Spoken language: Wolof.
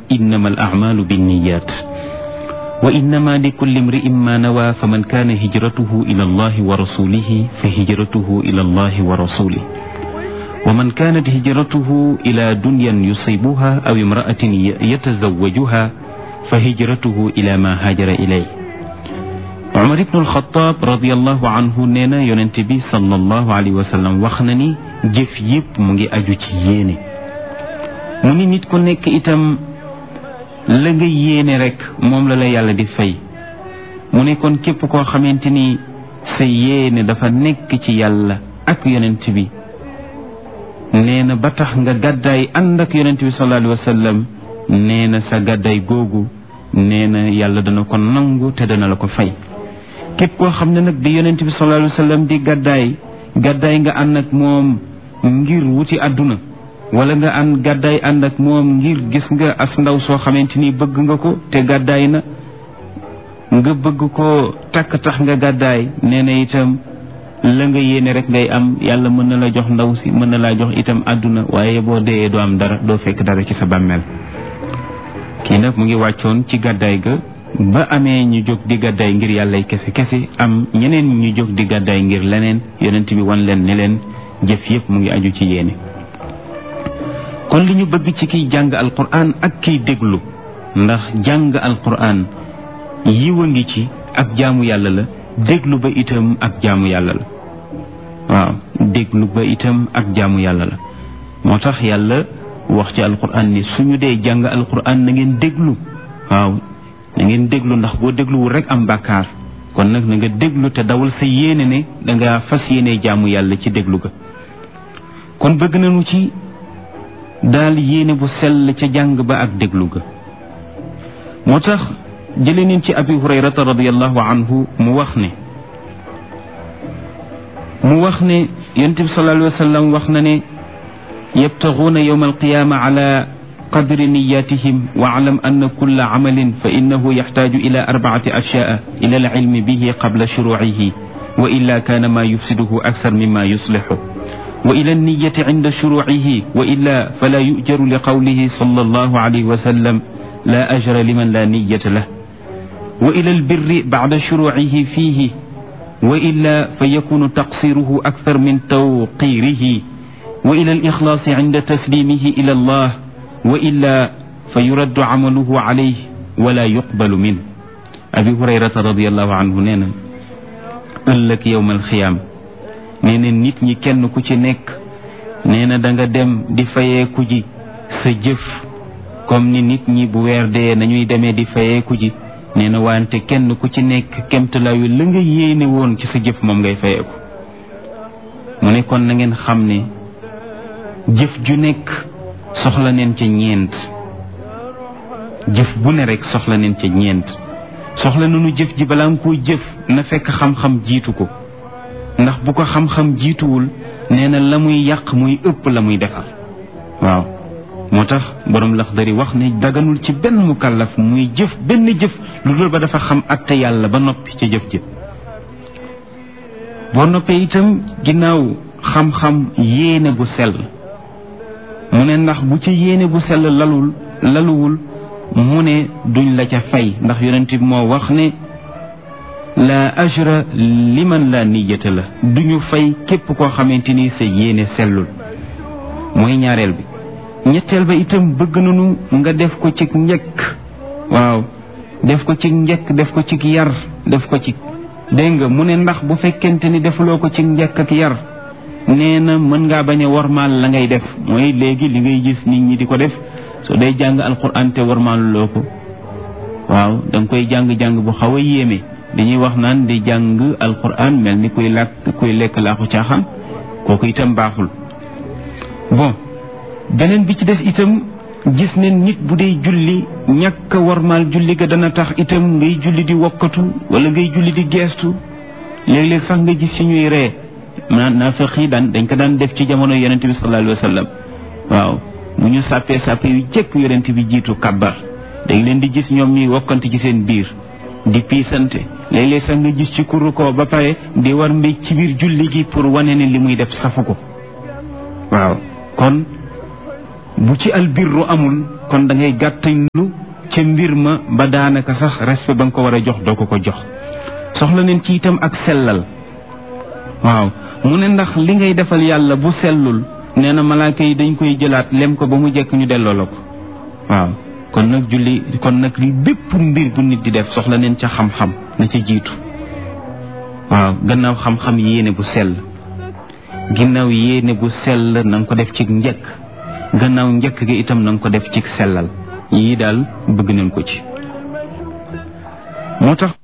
innama al acmaalu binniyat wa innama likulli imri'in ma nawa faman kaana hijratuhu ila allahi wa rasulihi fa hijratuhu ila allahi wa rasulih wa man kaanat hijratuhu ila dunyan yusibuha aw imra'atin yatazawwajuha fa hijratuhu ila ma haajara ilay Umar ibn al-Khattab radiyallahu anhu nee na yonent bi sallallahu alayhi wa sallam wax na ni jëf yépp mu ngi aju ci yéene mu ni nit ku nekk itam la nga yéene rek moom la la yàlla di fay mu ne kon képp koo xamante ni sa yéene dafa nekk ci yàlla ak yonent bi nee na ba tax nga gàddaay ànd ak yonent bi sallallahu alayhi wa sallam nee na sa gàddaay googu nee na yàlla dana ko nangu te dana la ko fay képp koo xam ne nag di yonent bi sallallahu alayhi wa sallam di gàddaay gàddaay nga ànd ak moom ngir wuti àdduna wala nga ànd gàddaay ànd ak moom ngir gis nga as ndaw soo xamante ni bëgg nga ko te gàddaay na nga bëgg ko takk tax nga gàddaay nee na itam la nga yéene rek ngay am yàlla mën na la jox ndaw si mën na laa jox itam àdduna waaye boo dee doo am dara doo fekk dara ci sa bàmmeel kii nag mu ngi wàccoon ci gàddaay ga ba amee ñu jóg di gàddaay ngir yàllay kese kese am ñeneen ñu jóg di gàddaay ngir leneen yonent bi wan leen ne leen jëf yépp mu ngi aju ci yéene kon li ñu bëgg ci kiy jàng alquran ak kiy déglu ndax jàng alquran yiwa ngi ci ak jaamu yàlla la déglu ba itam ak jaamu yàlla la waaw déglu ba itam ak jaamu yàlla la moo tax yàlla wax ci alquran ni suñu dee jàng alquran na ngeen déglu waaw na ngeen déglu ndax boo dégluwul rek am bàkkaar kon nag na nga déglu te dawal sa yéene ne danga fas yéene jaamu yàlla ci déglu ga kon bëgg nañu ci daal yéene bu sell ca jàng ba ak déglu ga moo tax jële neen ci abi hurayrata radiallahu anhu mu wax ne mu wax ne yonent bi sallallahu alayhi wa sallam wax na ne yabtaguuna yowma alqiyaama ala qadri niyatihim wa alam anna kulla camalin fa innahu yaxtaaju ila arbacati ashyaa ila alcilmi bihi qabla shuruucihi wa illa kaana maa yufsiduhu akthar mima yuslixu wa ila alniyati cinda shuruucihi wa illa fala yujaru liqawlihi sallallahu alayhi wa sallam la ajra liman la niyata lah wa ila albirri bacda shuruucihi fiihi wa illa fa yakunu taqsiruhu akthar min tawqirihi wa ila alixlaasi cinda taslimihi ila allah wa illa fa yuraddu camaluhu calayh wala yuqbalu min abi hurayrata radiallahu anhu nee na ëllëg yowma alxiyaam nee na nit ñi kenn ku ci nekk nee na da nga dem di fayeeku ji sa jëf comme ni nit ñi bu weer dee nañuy demee di fayeeku ji nee na wante kenn ku ci nekk kemtalaayu la nga yéene woon ci sa jëf moom ngay fayeeku mu ne kon na ngeen xam ne jëf ju nekk soxla neen ca ñeent jëf bu ne rek soxla neen ca ñeent soxla nañu jëf ji balaa nga koo jëf na fekk xam-xam jiitu ko ndax bu ko xam-xam jiituwul nee na la muy yàq muy ëpp la muy defar waaw moo tax borom Laxdari wax ne daganul ci benn mukallaf muy jëf benn jëf lu dul ba dafa xam atte yàlla ba noppi ca jëf jëf boo noppee itam ginnaaw xam-xam yéene bu sell mu ne ndax bu ci yéene bu sell lalul laluwul mu ne duñ la ca fay ndax yonent bi moo wax ne la ajra liman la niyata la duñu fay képp koo xamante ni sa yéene sellul mooy ñaareel bi ñetteel ba itam bëgg nañu nga def ko ci njëkk waaw def ko ci njëkk def ko ci yar def ko ci dégg nga mu ne ndax bu fekkente ni defuloo ko ci njëkk ak yar nee na mën ngaa bañ a warmaal la ngay def mooy léegi li ngay gis nit ñi di ko def soo day jàng alquran te warmaaluloo ko waaw da nga koy jàng-jàng bu xaw a yéeme dañuy wax naan di jàng alquran mel ni kuy làkk kuy lekk laaxu caaxaan kooku itam baaxul bon beneen bi ci des itam gis ne nit bu dee julli ñàkk a warmaal julli ga dana tax itam ngay julli di wokkatu wala ngay julli di geestu léeg-léeg sax nga gis ci ñuy ree ma naafeq yi daan dañ ko daan def ci jamono yonente bi sallallahu alayhi wa sallam waaw bu ñu sàppee sàppe yu jëkk yonente bi jiitu kabbar dañ leen di gis ñoom ñuy wokkante ci seen biir di piisante léeg-léeg sax nga gis ci kuru ko ba pare di war mbéj ci biir julli gi pour wane ne li muy def safu ko waaw kon bu ci albirru amul kon da ngay gàttañlu ca mbir ma ba daanaka sax respect ba nga ko war a jox doo ko ko jox soxla neen ci itam ak sellal waaw mu ne ndax li ngay defal yàlla bu sellul nee na malaaka yi dañ koy jëlaat lem ko ba mu jekk ñu delloo la ko waaw kon nag julli kon nag li bépp mbir bu nit di def soxla neen ca xam-xam na ca jiitu waaw gannaaw xam-xam yéene bu sell ginnaaw yéene bu sell na nga ko def ci njëkk gannaaw njëkk gi itam na nga ko def ci sellal yii daal bëgg nañ ko ci moo tax